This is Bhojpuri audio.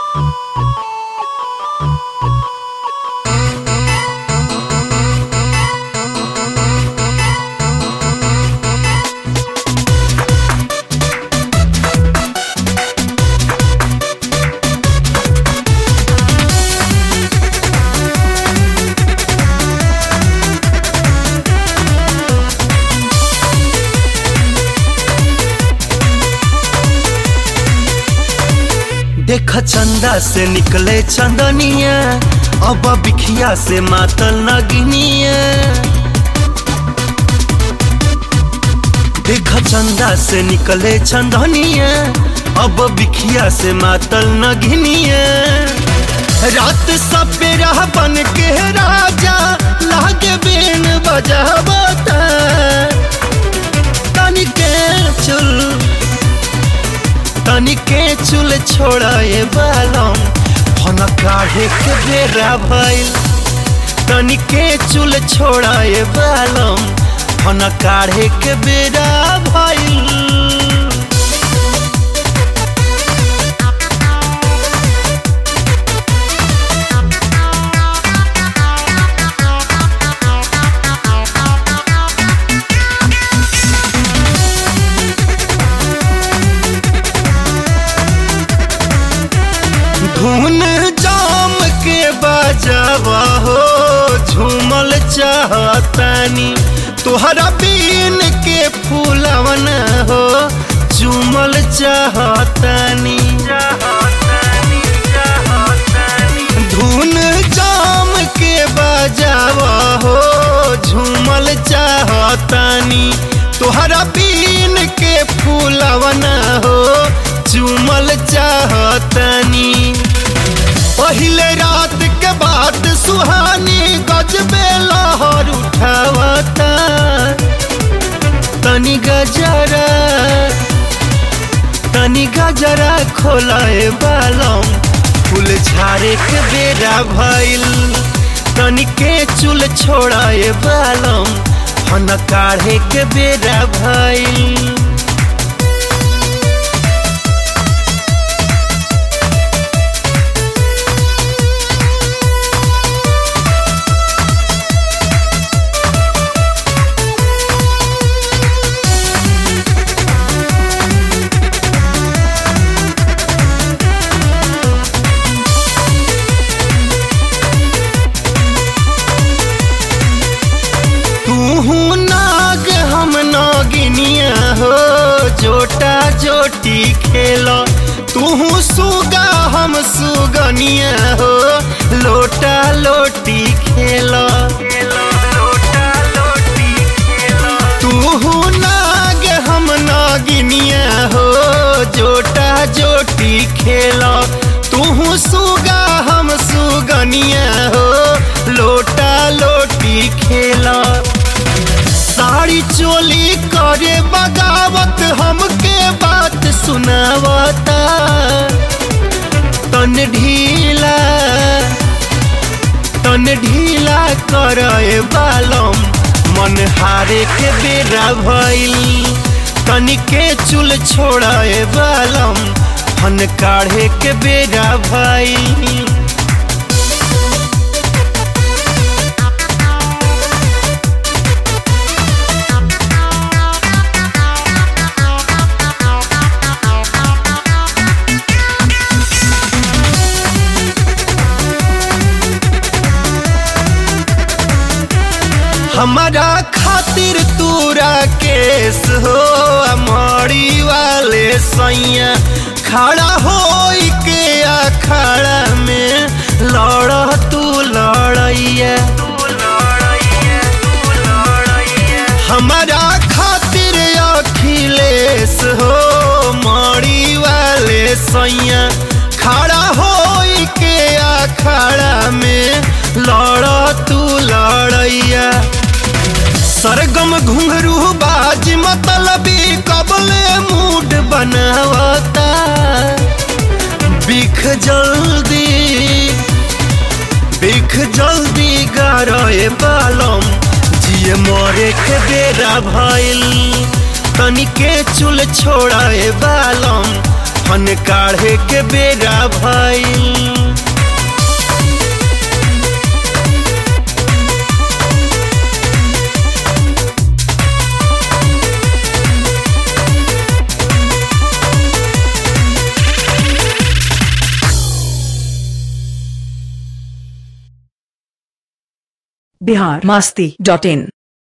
देख चंदा से निकले चंदनिया अब बिखिया से मातल नगिनिया देख चंदा से निकले चंदनिया अब बिखिया से मातल नगिनिया रात सपेरा बन के राजा लागे बेन बजावता तनिके चुल तनिके चुल छोड़ाए बालम फन काढ़े के बेरा भइल तनिके चुल छोड़ाए बालम फन काढ़े के बेरा भइल धुन जाम के बजावा हो झूमल चाहतानी तोहरा बीन के फूलवन हो झूमल चाहतानी धुन जाम के बजावा हो झूमल चाहतानी तोहरा बीन के फूलवन हो चूमल चाहतनी पहले रात के बाद सुहानी गजबे लहर उठावता तनी गजरा तनी गजरा खोलाए बालम फूल झारे के बेरा भइल तनी के चुल छोड़ाए बालम फन काढ़े के बेरा भइल तूहू नाग हम नागिनिया हो जोटा जोटी खेलो तूहू सुगा हम सुगनिया हो लोटा लोटी खेलो तूहू नाग हम नागिनिया हो जोटा जोटी खेलो तूहू सुगा हम सुगनिया हो लोटा लोटी खेला साड़ी चोली करे बगावत हमके बात सुनावता तन ढीला तन ढीला करे बालम मन हारे के बेरा भइल तनिके चुल छोड़ाए बालम फन काढ़े के बेरा भइल हमारा खातिर तूरा केस हो अमरी वाले सैया खड़ा हो के अखाड़ा में लड़ तू लड़ैया हमारा खातिर अखिलेश हो मरी वाले सैया खड़ा हो के अखाड़ा में लड़ तू लड़ैया सरगम घुंघरू बाज मतलबी कबले मूड बनावता बिख जल्दी बिख जल्दी गारे बालम जिए मरे के बेरा भइल तनिके चुल छोड़ाए बालम धन काढ़े के बेरा भइल बिहार मस्ती डॉट इन